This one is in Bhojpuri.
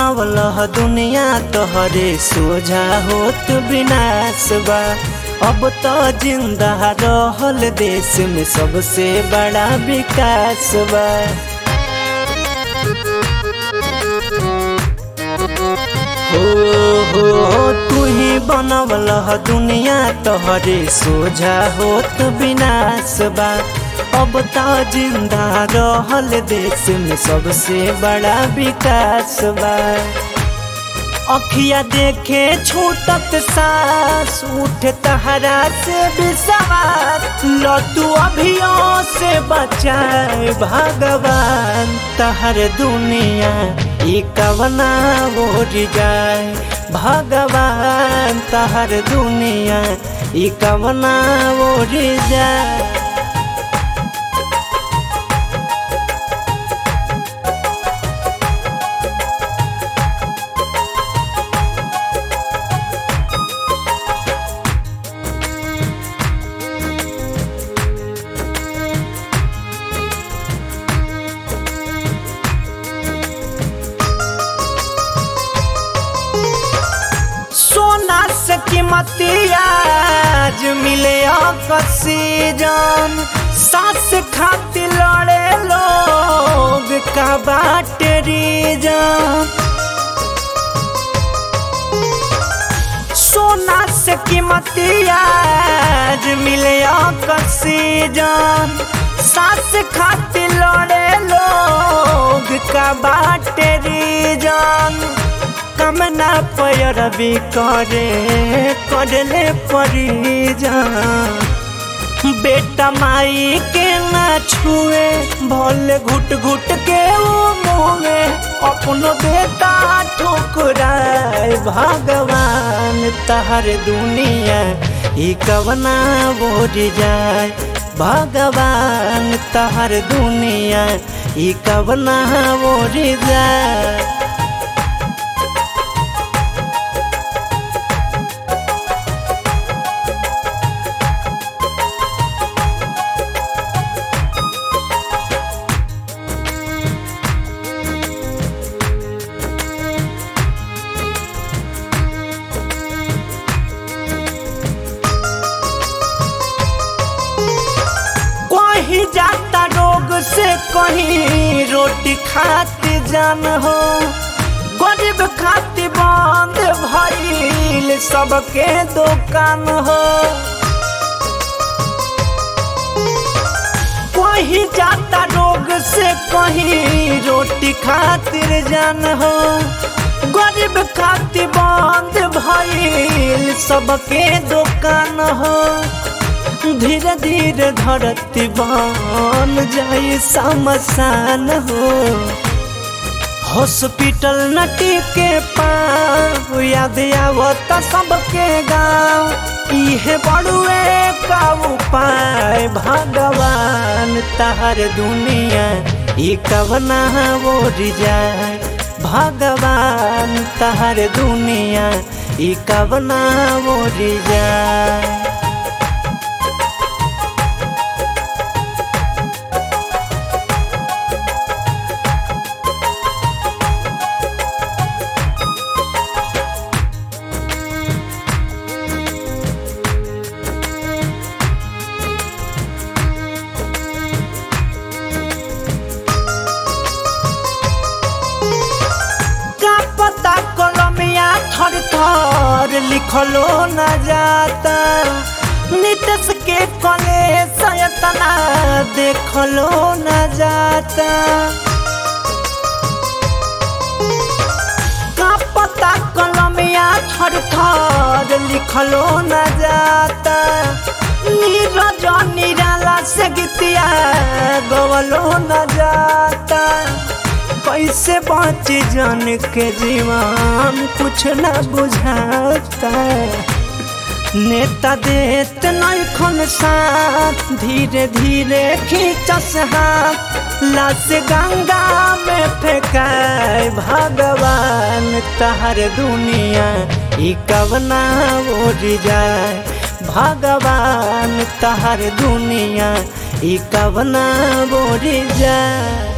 बनवल दुनिया तोहरे सोझा होत विनाश बा अब तो जिंदा रहल देश में सबसे बड़ा विकास बा हो हो तू ही बनवल दुनिया तोहरे सोझा होत विनाश बा अब तो जिंदा रहल देश में सबसे बड़ा विकास बा अखिया देखे छूटत सांस उठ तहरा से विश्वास लतू अभियो से बचाए भगवान तहर दुनिया ई कवना ओर जाए भगवान तहर दुनिया ई कवना ओर जाए सोना से कीमती आज मिले ऑक्सीजन सांस खातिर लड़े लोग का बाटे रीजन सोना से कीमती आज मिले ऑक्सीजन सांस खातिर लड़े लोग का बाटे रीजन कमना पैर भी करे करले परिजान बेटा माई के ना छुए भले घुट घुट के वो मुँहे अपनो बेटा ठुकराए भगवान तहर दुनिया ई कवना बोर जाए भगवान तहर दुनिया ई कवना बोर जाए कहीं जाता रोग से कहीं रोटी खाती जान हो गरीब खाती बंद भइल सबके दुकान हो कहीं जाता रोग से कहीं रोटी खातिर जान हो गरीब खाती बंद भइल सबके दुकान हो धीरे धीरे धरती बन जाई समसान हो हॉस्पिटल नटी के पाँव याद आवत सबके गाँव इहे बड़ुए का उपाय भगवान तहर दुनिया ई कवना ओर जाए भगवान तहर दुनिया ई कवना ओर जाए का पता कलमिया थर थर लिखलो न जाता नितस के कले सयतना देखलो न जाता का पता कलमिया थर थर लिखलो न जाता नीरज निराला से गीतिया गवलो न जाता कैसे बच जान के जीवन कुछ न बुझाता नेता देत नैखन साथ धीरे धीरे खींचस हाथ लाश गंगा में फेंकाए भगवान तहर दुनिया ई कवना ओर जाए भगवान तहर दुनिया ई कवना ओर जाए